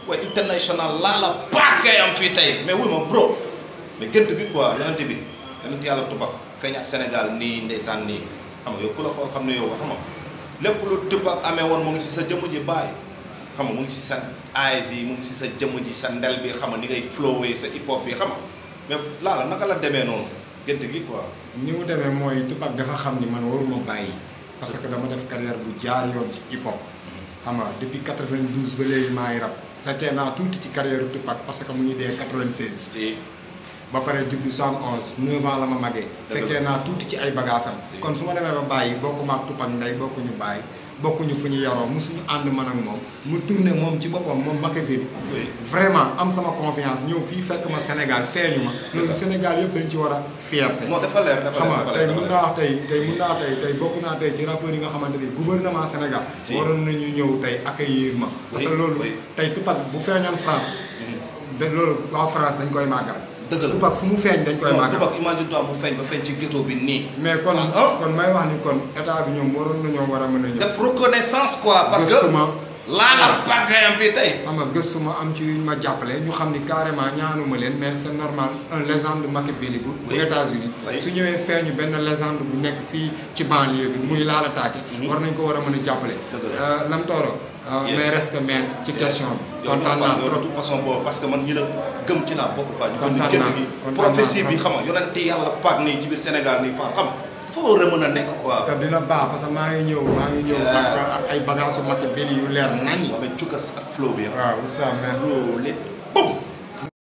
waaye international laa la paak ngay am fii tey mais wuy ma bro mais gént bi quoi yonent bi yonent yàlla Tupac feeñaat Sénégal nii ndeysaan nii xam nga yow ku la xool xam ne yow xam nga lépp lu Tupac amee woon mu ngi si sa jëmm ji bàyyi xam nga mu ngi si sa eyes yi mu ngi si sa jëmm ji sa ndel bi xam nga ni ngay flowee sa hip hop bi xam nga mais laala naka la demee noonu gént gi quoi. ni mu demee mooy Tupac dafa xam ni man waruma bàyyi parce que dama def carrière bu jaar yoon ci hip hop xam nga depuis 92 ba léegi maa ngi rap fekkee naa tuuti ci carrière Tupac parce que mu ngi dee 96 si ba pare juddu 71 9 ans la ma magee Dëgg la. fekkee naa tuuti ci ay bagaasam Si. kon su ma demee ba bàyyi bokkuma ak Tupac ndey bokkuñu bàyyi bokkuñu fu ñu yaroo mosuñu ànd man ak moom mu tourné moom ci boppam moom Machiavelli oui vraiment am sama confiance ñëw fii fekk ma Sénégal feeñu ma loolu ça. Sénégal yëpp dañ ci war a fierté non dafa leer dafa xam leer nga dafa tey leer mun naa wax tey tey mun naa tey tey bokk naa tey ci rappeurs yi nga xamante ni gouvernement Sénégal Si. waroon nañu ñëw tey accueillir ma parce que Oui, loolu oui. tey Tupac bu feeñoon France de loolu waa France dañ koy màggal dëgg la Tupac fu mu feeñ dañ koy non màggal Tupac imagine toi bu feeñ ba feeñ ci ghetto bi nii. mais kon Ah. kon may wax ni kon état bi ñoom waroon nañoo war a mën a ñëw def reconnaissance quoi parce que gëstuma laa la paak ngay am fii tey. xam nga gëstuma am ci yuñ ma jàppale ñu xam ni carrément ñaanuma leen mais c'est normal un légende Machiavelli bu bu Oui. États-Unis Oui. su ñëwee feeñu benn légende bu nekk fii ci banlieue bi muy laala taake war nañ ko war a mën a jàppale Dëgg la. Euh, Lam Tooro euh, Yeah. mais respect man ci question bi yow kontaan naa yow de trop toute façon boobu parce que man ñi la gëm ci laa bokk quoi. ñu gëm ni Kontaan gént naa, gi kontaan prophétie naa bi trop. xam nga yonente yàlla paak nii ci biir Sénégal nii fa xam nga dafa war a mën a nekk quoi. te dina baax parce que maa ngi ñëw maa ngi ñëw Yeah. ak ak ay bagages su Machiavelli yu leer naññi waa mais cukkas ak flow bi ah. waaw oustaz mais bro lépp